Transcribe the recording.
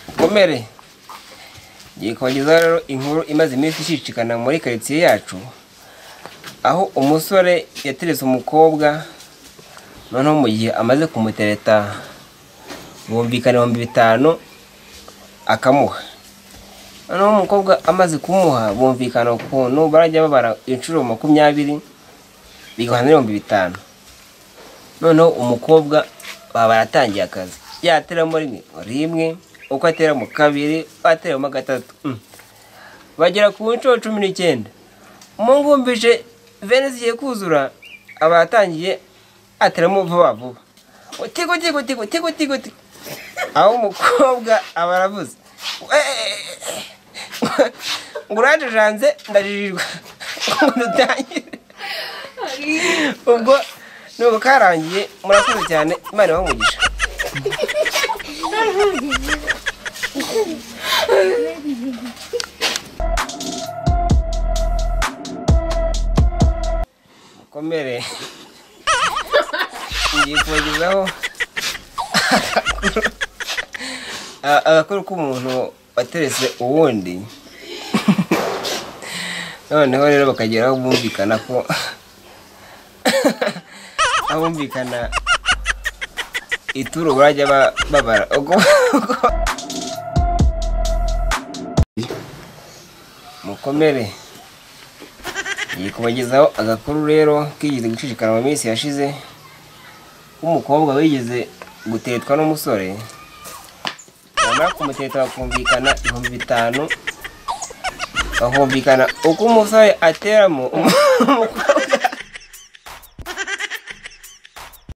gikomere ngiye kubagezaho rero inkuru imaze iminsi ishishikana muri karitsiye yacu aho umusore yateretse umukobwa noneho mu gihe amaze kumutereta bumvikana ibihumbi bitanu akamuha noneho umukobwa amaze kumuha bumvikana ukuntu barajya babara inshuro makumyabiri bigahana n'ibihumbi bitanu noneho umukobwa baba baratangiye akazi yateramo rimwe rimwe uko atera mu kabiri ateramo gatatu mm. bagera ku nshuro cumi n'icyenda umungumvije vene zigiye kuzura aba yatangiye ateramo vuba vuba tigo tigo tigo tigo tigo tigo aho umukobwa aba aravuze ngo urajejanze ndajirirwa ngo dutangire ubwo nuko karangiye murakoze cyane imana ibamugisha mukomere ngiye kubagezaho agakuru- agakuru k'umuntu waterese uwundi noneho rero bakageraho bumvikana ko abumvikana ituro barajya ba- babara ubwo mukomere ngiye kubagezaho agakuru rero kigeze gucicikana mu minsi yashize w'umukobwa wigeze gutetwa n'umusore bamara kumuteta bakumvikana ibihumbi bitanu bakumvikana uko umusore ateramo umukobwa